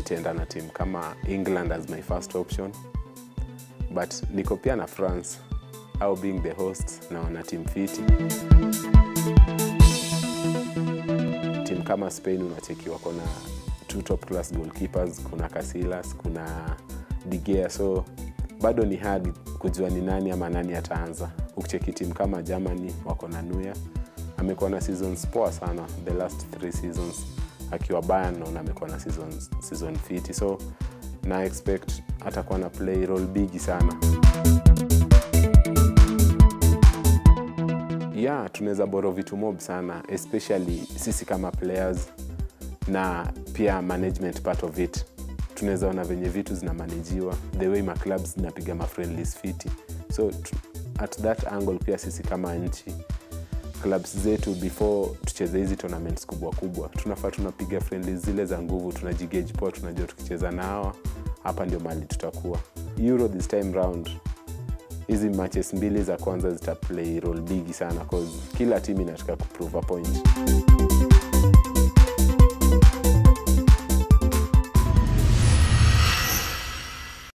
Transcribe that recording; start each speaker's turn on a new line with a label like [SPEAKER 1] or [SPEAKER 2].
[SPEAKER 1] nitaenda na timu kama england as my first option but niko pia na france au being the host naona tim fiti timu kama spain unacheki wako na two top class goalkeepers kuna casilas kuna digea so bado ni hard kujua ni nani ama nani ataanza ukicheki timu kama germany wako na nuya amekuwa na seasons poa sana the last three seasons akiwa Bayern naona amekuwa na season, season fiti so na expect atakuwa na play role bigi sana yeah tunaweza boro vitu mob sana especially sisi kama players na pia management part of it tunaweza ona venye vitu zinamanajiwa the way maclubs zinapiga mafriendlies fiti so t- at that angle pia sisi kama nchi clubs zetu before tucheze hizi tournaments kubwa kubwa tunafaa tunapiga friendly zile za nguvu tunajigage poa tunajua tukicheza na hawa hapa ndio mali tutakuwa euro this time round hizi matches mbili za kwanza zitaplay role bigi sana cause kila timu inataka kuprove a point